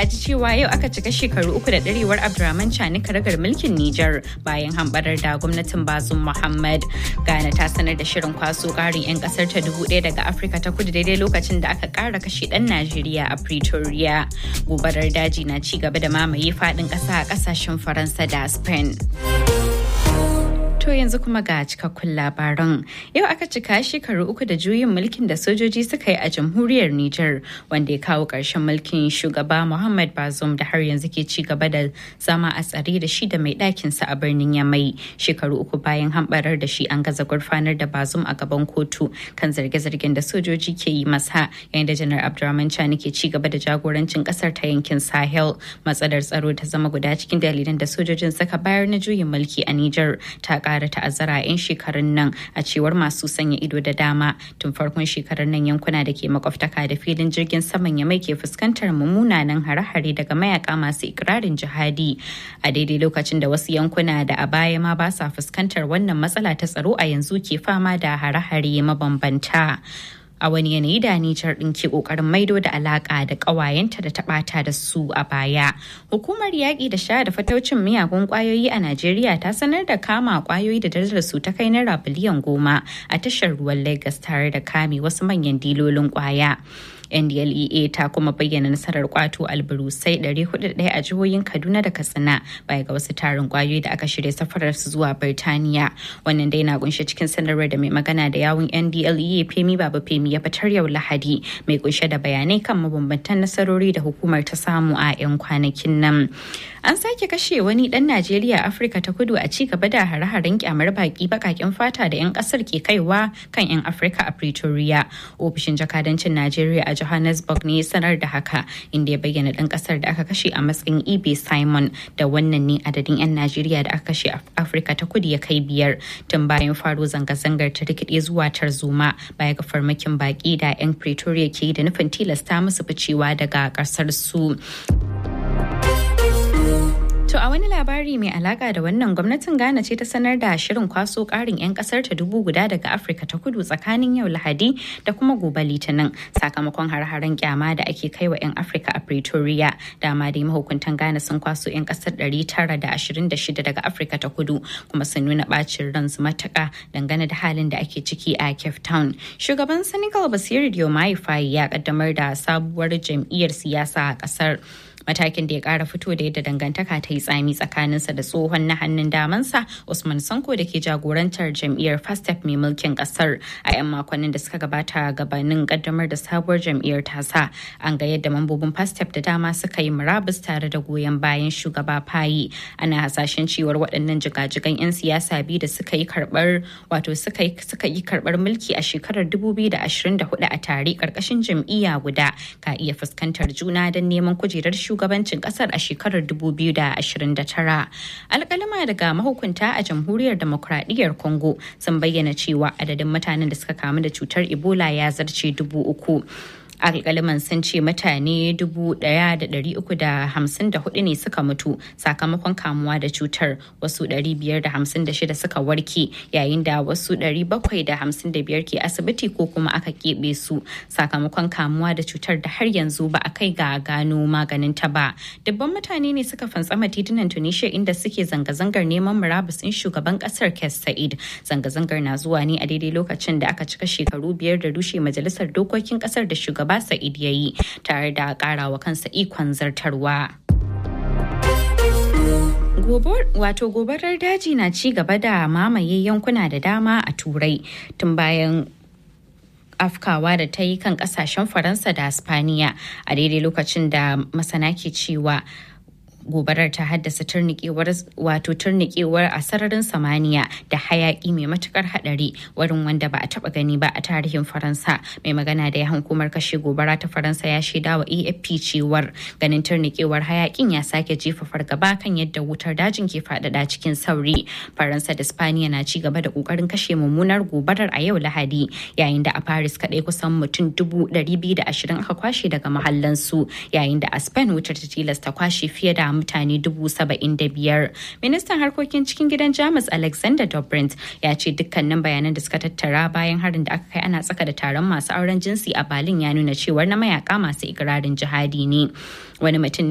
a ji cewa yau aka cika shekaru uku da ɗarewar Abdurrahman Chani karagar mulkin Nijar bayan hambarar da gwamnatin Bazum Muhammad. Ghana ta sanar da shirin kwaso ƙarin 'yan ƙasar ta dubu ɗaya daga Afirka ta kudu daidai lokacin da aka ƙara kashe ɗan Najeriya a Pretoria. Gobarar daji na ci gaba da mamaye faɗin ƙasa a ƙasashen Faransa da Spain. To yanzu kuma ga cikakkun labaran. Yau aka cika shekaru uku da juyin mulkin da sojoji suka yi a jamhuriyar Nijar wanda ya kawo ƙarshen mulkin shugaba Muhammad Bazoum da har yanzu ke ci gaba da zama a tsare da shi da mai ɗakinsa a birnin Yamai. Shekaru uku bayan hambarar da shi an gaza gurfanar da Bazoum a gaban kotu kan zarge-zargen da sojoji ke yi masa yayin da Janar Abdurrahman Chani ke ci gaba da jagorancin ƙasar ta yankin Sahel. Matsalar tsaro ta zama guda cikin dalilan da sojojin suka bayar na juyin mulki a Nijar ta ƙara ta'azzara 'yan shekarun nan a cewar masu sanya ido da dama tun farkon shekarar nan yankuna da ke makwabtaka da filin jirgin saman ya mai ke fuskantar mummunanan hare-hare daga mayaka masu ikirarin jihadi a daidai lokacin da wasu yankuna da a baya ma ba sa fuskantar wannan matsala ta tsaro a yanzu ke fama da hare-hare mabambanta. a wani yanayi da Nijar ɗin ke ƙoƙarin maido da alaƙa da ƙawayenta da taɓata da su a baya. Hukumar yaƙi da sha da fataucin miyagun ƙwayoyi a Najeriya ta sanar da kama ƙwayoyi da darajar su ta kai naira biliyan goma a tashar ruwan Lagos tare da kame wasu manyan dilolin ƙwaya. ndlea ta kuma bayyana nasarar kwato alburusai 401 a jihohin kaduna da katsina baya ga wasu tarin kwayoyi da aka shirya safarar su zuwa birtaniya wannan dai na kunshe cikin sanarwar da mai magana da yawun ndlea femi baba femi ya fitar yau lahadi mai kunshe da bayanai kan mabambantan nasarori da hukumar ta samu a 'yan kwanakin nan an sake kashe wani dan najeriya afirka ta kudu a ci gaba da hare-haren kyamar baki bakakin fata da 'yan kasar ke kaiwa kan 'yan afirka a pretoria ofishin jakadancin najeriya a johannesburg ne sanar da haka inda ya bayyana dan kasar da aka kashe a matsayin ebe simon da wannan ne adadin 'yan najeriya da aka kashe a afirka ta kudu ya kai biyar tun bayan faro zanga-zangar ta rikide zuwa tarzoma baya ga farmakin baki da 'yan pretoria ke yi da nufin tilasta musu ficewa daga kasar su. To a wani labari mai alaka da wannan gwamnatin Ghana ce ta sanar da shirin kwaso karin 'yan kasar ta dubu guda daga Afirka ta kudu tsakanin yau Lahadi da kuma gobe Litinin sakamakon har-haren kyama da ake kai wa 'yan Afirka a Pretoria. Dama dai mahukuntan Ghana sun kwaso 'yan kasar 926 daga Afirka ta kudu kuma sun nuna bacin ransu matuka dangane da halin da ake ciki a Cape Town. Shugaban Senegal Basiru Diomaye Faye ya kaddamar da sabuwar jam'iyyar siyasa a kasar. matakin da ya kara fito da yadda dangantaka ta yi tsami tsakaninsa da tsohon na hannun damansa usman sanko da ke jagorantar jam'iyyar fastep mai mulkin kasar a 'yan makonnin da suka gabata gabanin kaddamar da sabuwar jam'iyyar tasa an ga yadda mambobin fastep da dama suka yi murabus tare da goyon bayan shugaba fayi ana hasashen cewar waɗannan jigajigan 'yan siyasa biyu da suka yi karɓar wato suka yi karɓar mulki a shekarar 2024 a tare ƙarƙashin jam'iyya guda ka iya fuskantar juna don neman kujerar shugabancin kasar a shekarar 2029 alkalima daga mahukunta a jamhuriyar demokradiyyar congo sun bayyana cewa adadin mutanen da suka kamu da cutar ebola ya zarce dubu uku alkaliman sun ce mutane 1,354 ne suka mutu sakamakon kamuwa da cutar wasu 556 suka warke yayin da wasu 755 ke asibiti ko kuma aka keɓe su sakamakon kamuwa da cutar da har yanzu ba a kai ga gano maganin ta ba dubban mutane ne suka fantsama titunan tunisia inda suke zanga-zangar neman murabusin shugaban kasar kes sa'id zanga-zangar na zuwa ne a daidai lokacin da aka cika shekaru biyar da rushe majalisar dokokin kasar da shugaba shugaba Sa'id ya yi tare da karawa kansa ikon zartarwa. Wato gobarar daji na ci gaba da mamaye yankuna da dama a turai tun bayan afkawa da ta yi kan kasashen faransa da spaniya a daidai lokacin da masana ke cewa gobarar ta haddasa turnikewar wato turnikewar a sararin samaniya da hayaki mai matukar hadari wurin wanda ba a taba gani ba a tarihin faransa mai magana da ya hukumar kashe gobara ta faransa ya shaida wa afp cewar ganin turnikewar hayakin ya sake jefa fargaba kan yadda wutar dajin ke faɗaɗa cikin sauri faransa da spaniya na ci gaba da kokarin kashe mummunar gobarar a yau lahadi yayin da a paris kadai kusan mutum dubu ɗari biyu da ashirin aka kwashe daga mahallansu yayin da a spain wutar ta tilasta kwashe fiye da mutane dubu saba'in da biyar. Ministan harkokin cikin gidan Jamus Alexander Dobrindt ya ce dukkanin bayanan da suka tattara bayan harin da aka kai ana tsaka da taron masu auren jinsi a Berlin ya nuna cewar na mayaka masu ikirarin jihadi ne. Wani mutum